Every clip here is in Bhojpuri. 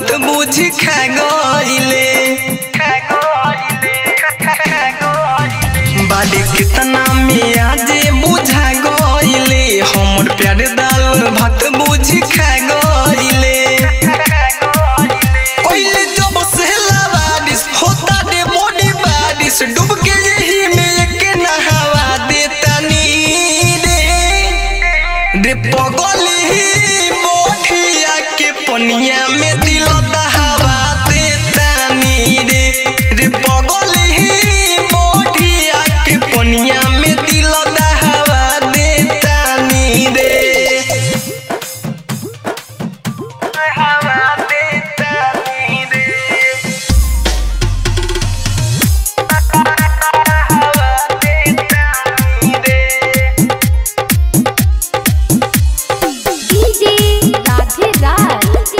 भात बुझी खा गईले बाड़ी कितना में आज बुझा गईले हमर प्यार दाल भात बुझी खा गईले कोइले जब से बारिश होता रे मोड़ी बारिश डूब के यही में एक नहावा देता नी रे रे पगली मोठिया के पनिया में दिल दहावा देता नी रे रे पगली मोठिया के पनिया में दिल दहावा देता नी रे दहावा देता नी रे डीजे राधे राज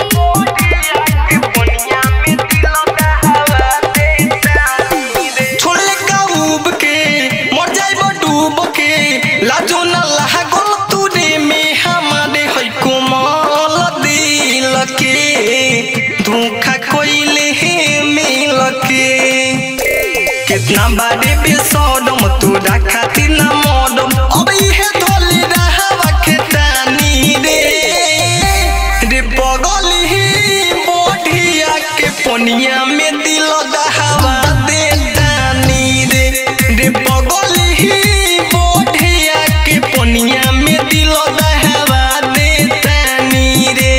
छोड़ले का उब के मर जाइब डूब के लाजो न लागल तूरे में हमारे है कोमल दिल के धोखा कोइले हे मिल के कितना बारे बेसरम तोरा खातिर ना मरम अब इहे धोली रहवा खेतानी रे रे बगली बोढ़िया के पनिया में दिल दहावा देतानी रे रे बगली बोढ़िया के पनिया में दिल दहावा देतानी रे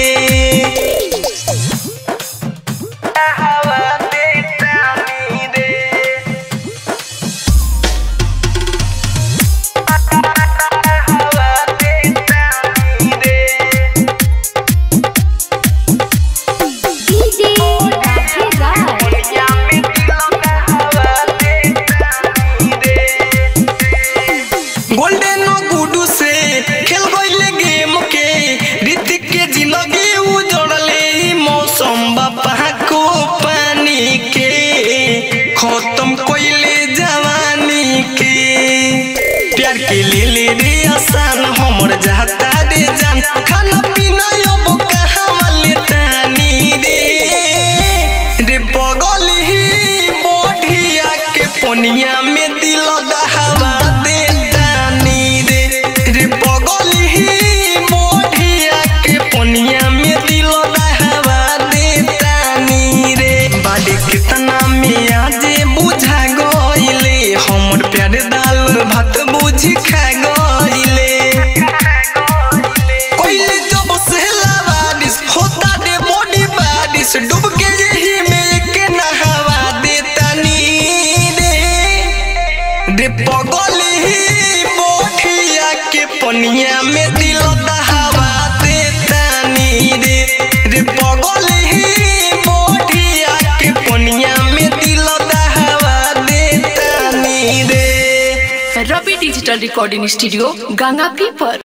दहावा देतानी रे डीजे राधे राज गोल्डन गुडू से खेल गईले गेम के ऋतिक के जिंदगी उजड़ले ई मौसम बापा को पानी के खत्म कोइले जवानी के प्यार के ले ले रे आसान हमर जाता रे जान खाना पीना अब कहाँ लेतानी रे रे बगली बढ़िया के पनिया में दिल दहावा देतानी रे रे बगली बढ़िया के पनिया में दिल दहावा देतानी रे बाड़ी कितना में आज बुझा गईले हमर प्यार दाल भात बुझी खा गईले कोइले जब से बारिश होता रे मोड़ी बारिश डूब के यही में एक नहावा देता नी रे रे पगली मोठिया के पनिया में दिल दहावा देता नी रे रे पगली मोठिया के पनिया में दिल दहावा देता नी रे Ravi digital recording studio Ganga पीपर